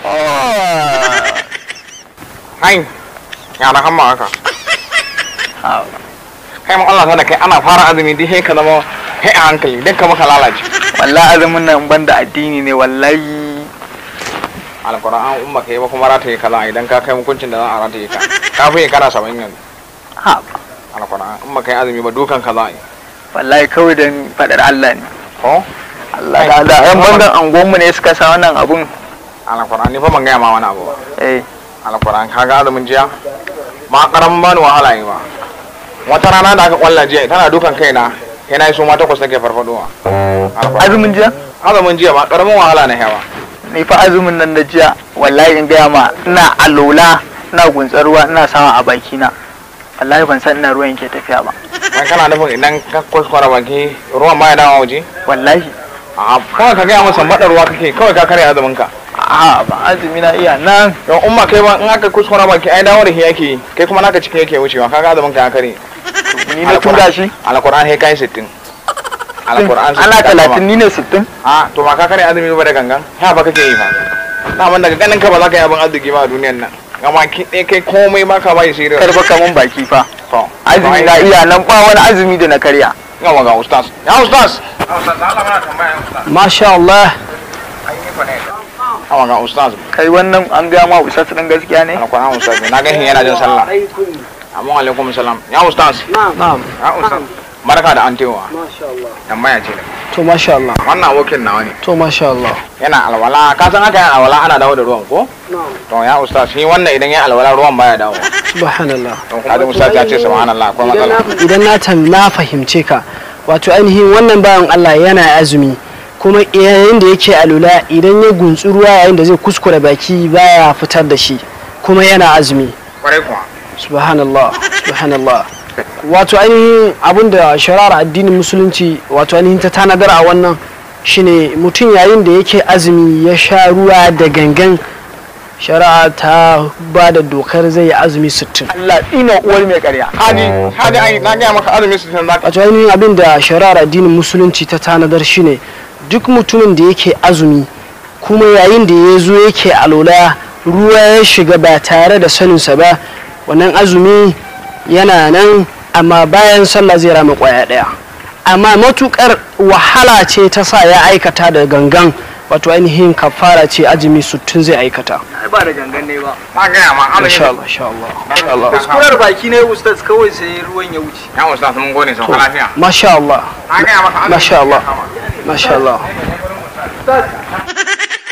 hai yara kan ma haka Ha, kai ma Allah da kai ana fara azumi dai sai ka zama kai a hankali dan ka maka lalace wallahi azumin nan ban da addini ne wallahi alquran umma kai ba kuma rata yi kaza idan ka kai hukuncin da za a rata yi ka ka fi kana saba'in yanzu ha alquran umma kai azumi ba dukan kaza yi wallahi kawai dan fadar Allah ne ko Allah da Allah yan bangan angonmu ne suka sa wannan abun alquran ni fa ban gaya ma wani abu ba eh alquran ka ga azumin jiya ma karamin bani wahala yi ba wata rana da aka kwalla jiya tana dukan kaina yana yi su ma takwas take farfadowa Alquran. azumin jiya azumin jiya ba karamin wahala na yawa ni fa azumin nan na jiya wallahi in gaya ma ina alola ina guntsar ruwa ina sawa a baki na wallahi ban san ina ruwan ke tafiya ba wai kana nufin idan ka kuskura baki ruwan ma ya dawo waje wallahi a kawai ka gaya masa maɗa ruwa kake kawai ka karya azumin ka a ba azumi na iya nan don umma kai ba in aka kuskura baki ai dawo da shi yake yi, kai kuma naka cikin yake wucewa kaga azumin ka ya kare ni na tura shi alquran sai kai 60 alquran ana talatin ni ne sittin a to ba ka kare azumi ba da gangan ha ba kake yi fa na man daga ganin ka ba za ka yi abin arziki ba a duniyar nan amma ki ɗaya kai komai ba ka bai serious karfa kamun baki fa to azumi na iya nan ba wani azumi da na karya yawa ga ustaz ya ustaz ustaz Allah mana tambaya ustaz masha Allah ai ni fa ne yawa ga ustaz kai wannan an gaya ma usas din gaskiya ne alquran ustaz na ga yana jin sallah amma alaikum salam ya ustaz na'am ya ustaz barka da an tewa masha Allah tambaya ce to masha Allah wannan abokin nawa ne to masha Allah yana alwala ka san aka yi alwala ana dawo da ruwan ko na'am to ya ustaz shi wannan idan ya alwala ruwan baya dawo subhanallah to kaji ustaz ya ce subhanallah akwai matsala idan na tam na fahimce ka wato ainihin wannan bayan Allah yana azumi kuma yayin da yake alula idan ya guntsi ruwa yayin da zai kuskure baki baya fitar da shi kuma yana azumi kwarai kuwa subhanallah subhanallah wato ainihin abin da shari'ar addinin musulunci wato ainihin ta tanadar a wannan shine mutum yayin da yake azumi ya sha ruwa da gangan shari'a ta ba da dokar zai yi azumi 60 Allah ina uwar mai karya hadi hadi ai na ga maka azumi su san zaka wato ainihin abin da shari'ar addinin musulunci ta tanadar shine duk mutumin da yake azumi kuma yayin da ya zo yake alola ruwa ya shiga ba tare da saninsa ba wannan azumi yana nan amma bayan sallah zai rama kwaya daya amma matukar wahala ce ta sa ya aikata da gangan wato ainihin kafara ce azumi sutun zai aikata ai ba da gangan ne ba na ga ma insha azumi Allah insha Allah insha Allah kuskurar baki ne ustaz kawai sai ruwan ya wuce ya ustaz mun gode sau lafiya masha Allah na ga maka azumi masha Allah kama. masha Allah ustaz